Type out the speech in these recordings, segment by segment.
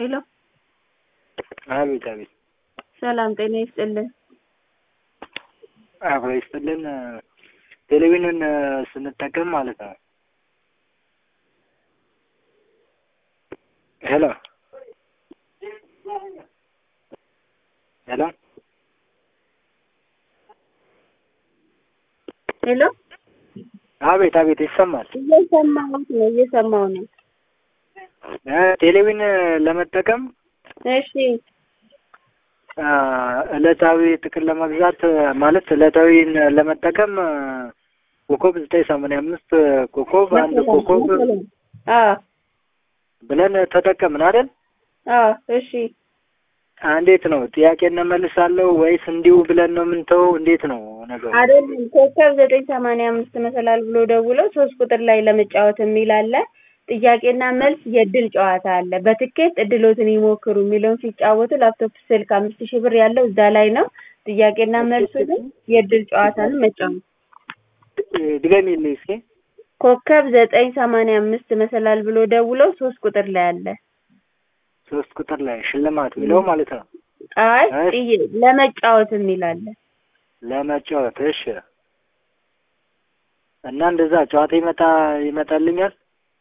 ሄሎ አቤት አቤት ሰላም ጤና ይስጥልን። አብሮ ይስጥልን። ቴሌቪዥንን ስንጠቀም ማለት ነው። ሄሎ ሄሎ ሄሎ አቤት አቤት ይሰማል። እየሰማሁት ነው እየሰማሁ ነው። እ ቴሌቪዥን ለመጠቀም እሺ አ፣ ዕለታዊ ጥቅል ለመግዛት ማለት ዕለታዊን ለመጠቀም ኮከብ ዘጠኝ ሰማንያ አምስት ኮከብ አንድ ኮከብ አዎ ብለን ተጠቀምን አይደል? አዎ እሺ እንዴት ነው ጥያቄ እንመልሳለሁ ወይስ እንዲሁ ብለን ነው የምንተው? እንዴት ነው ነገሩ? አይደለም ኮከብ ዘጠኝ ሰማንያ አምስት መሰላል ብሎ ደውለው ሶስት ቁጥር ላይ ለመጫወት የሚል አለ። ጥያቄና መልስ የእድል ጨዋታ አለ። በትኬት እድሎትን ይሞክሩ የሚለውን ሲጫወቱ ላፕቶፕ፣ ስልክ አምስት ሺህ ብር ያለው እዛ ላይ ነው። ጥያቄና መልሱ ግን የእድል ጨዋታን መጫወት ድገሚልኝ እስኪ። ኮከብ ዘጠኝ ሰማንያ አምስት መሰላል ብሎ ደውለው ሶስት ቁጥር ላይ አለ። ሶስት ቁጥር ላይ ሽልማት የሚለው ማለት ነው አይ እሺ። ጥይ- ለመጫወት የሚል አለ። ለመጫወት። እሺ። እና እንደዛ ጨዋታ ይመጣ ይመጣልኛል።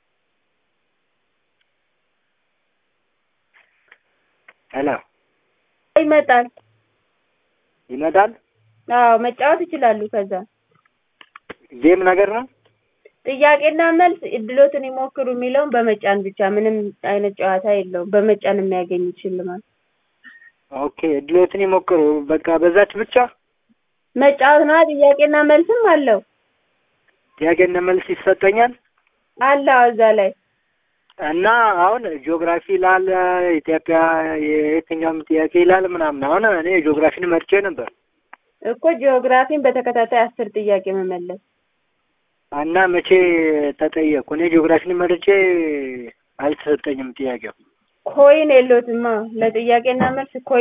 ሄሎ ይመጣል። ይመጣል። አዎ መጫወት ይችላሉ። ከዛ ጌም ነገር ነው። ጥያቄና መልስ እድሎትን ይሞክሩ የሚለውን በመጫን ብቻ ምንም አይነት ጨዋታ የለውም። በመጫን የሚያገኙት ሽልማት ኦኬ እድሎትን ይሞክሩ። በቃ በዛች ብቻ መጫወት ነዋ። ጥያቄና መልስም አለው ጥያቄና መልስ ይሰጠኛል። አለው እዛ ላይ እና አሁን ጂኦግራፊ ይላል ኢትዮጵያ የየትኛውም ጥያቄ ይላል ምናምን። አሁን እኔ ጂኦግራፊን መርጬ ነበር እኮ ጂኦግራፊን በተከታታይ አስር ጥያቄ መመለስ እና መቼ ተጠየቅኩ? እኔ ጂኦግራፊን መርጬ አልተሰጠኝም ጥያቄው። ኮይን የለዎትማ ለጥያቄና መልስ ኮይን